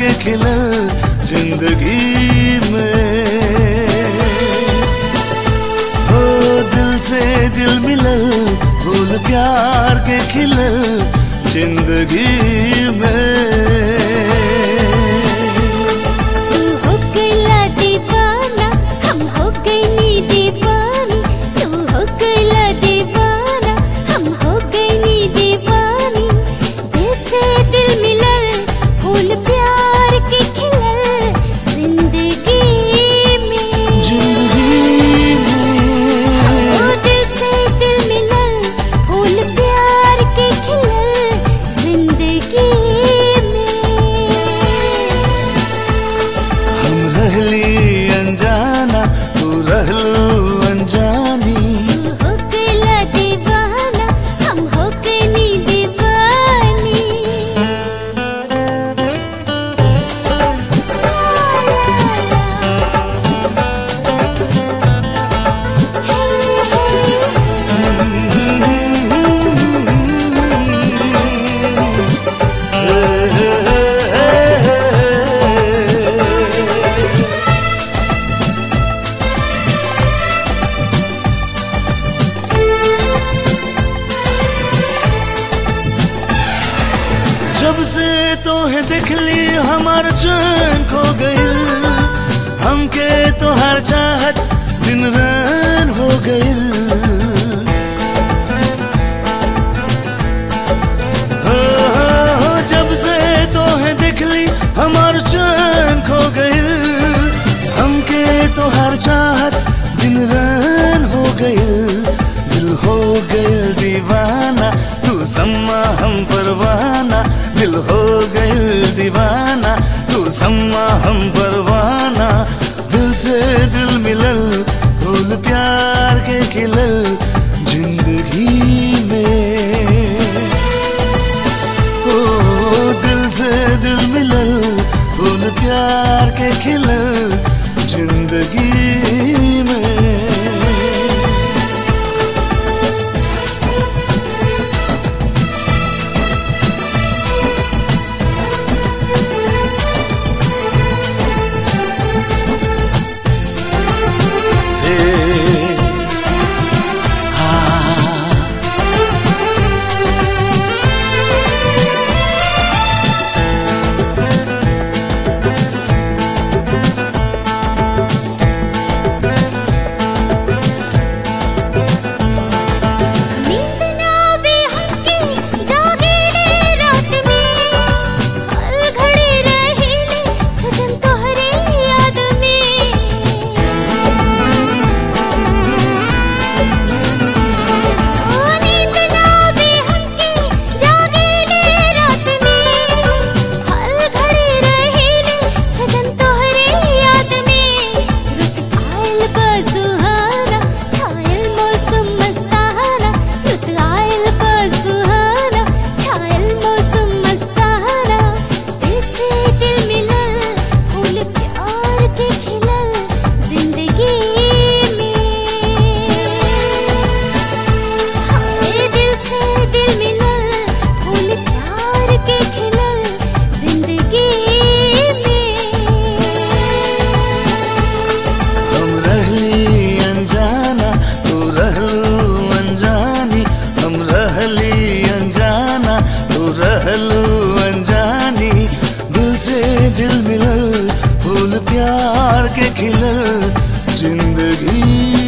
के खिलल जिंदगी में हो दिल से दिल मिलल फूल प्यार के खिलल जिंदगी में तू हो गईला दीवाना हम हो गईनी दीवानी तू हो गईला दीवाना हम हो गईनी दीवानी दिल से दिल मिलल फूल प्यार के खिलल जिंदगी में जिंदगी में ओ दिल से दिल मिलल फूल प्यार के खिलल जिंदगी में हम रहली अनजाना तू रहलू अनजानी तू हो गईला दीवाना हम हो गईनी दीवानी जब से तो है दिखली हमार चैन खो गई हमके तो हर चाहत दिन रैन हो गई हो, हो, हो, जब से तो है दिखली हमार चैन खो गई हमके तो हर चाहत दिन रैन हो गई दिल हो गई दीवाना तू सम्मा हम परवाना दिल हो गई दीवाना तू सम्मा हम परवाना दिल से दिल मिलल फूल प्यार के खिलल जिंदगी में ओ दिल से दिल मिलल फूल प्यार के खिलल जिंदगी में Hey. Ah. नींद ना आवे हमके जागे रे रात में हर घड़ी रहिले सजन तोहरे याद में ओ नींद ना आवे हमके जागे रे रात में हर घड़ी रहिले सजन तोहरे याद में रुत आयल बसुहाना छायल मौसम मस्ताना रुत आयल बसुहाना छायल मौसम मस्ताना दिल से दिल मिलल फूल प्यार के खिलल जिंदगी में हाय दिल से दिल मिलल फूल प्यार के खिलल जिंदगी में हम रहली अनजाना तू रहलू अनजानी हम रहली अनजाना तू रहलू अनजानी दिल से दिल मिलल फूल प्यार के खिलल जिंदगी